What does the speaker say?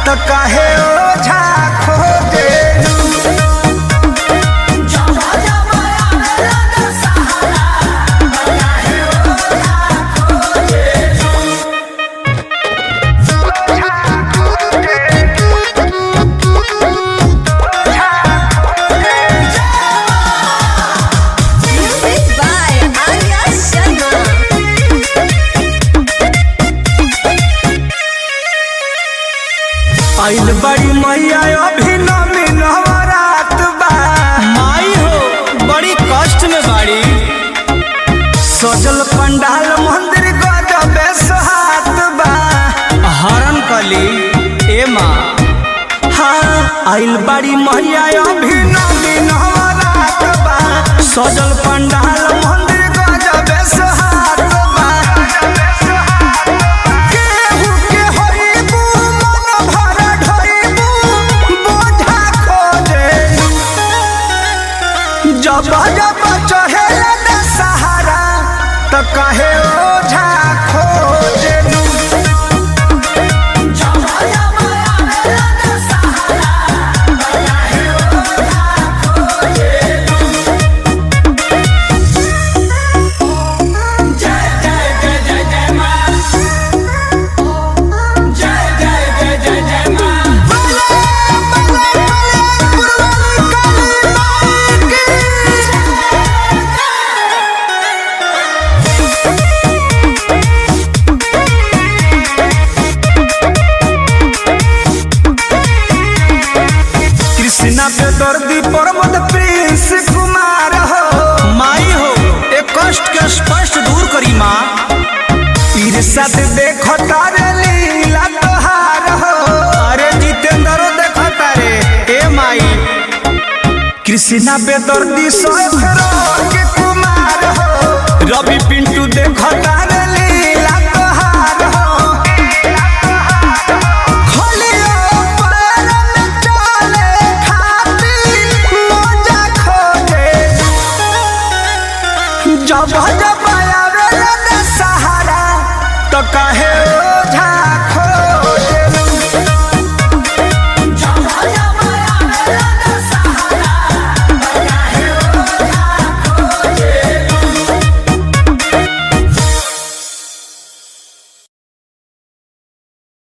तो काहे ओझा खोजेलू Music by Arya Sharma. आइल बड़ी मैया अभी नमी नवरात बा माई हो बड़ी कष्ट में बाड़ी सजल पंडाल मंदिर गजबे सोहात बा हरण कली ए माँ हाँ आइल बड़ी मैया अभी नमी नवरात बा सजल पंडाल मंदिर गजबे सोहात बा केहू के होइबू मन भर ढोइबू बोझा खोजेलू जब जब चढ़ेला न सहारा त कहे ओझा खोजेलू कृष्णा पे दर्दी प्रमोद प्रिंस कुमार हो माई हो एक कष्ट के स्पष्ट दूर करी माँ ईर्षा से देखो तारे लीला तोहार हो अरे जितेंद्रो देखो तारे ए माई कृष्णा पे दर्दी सोख के कुमार हो रवि पिंटू देखो तारे लीला तोहार हो खोलियो पैर में चले खातिर मोजा खोजे जब जब आवेला न सहारा तो कहे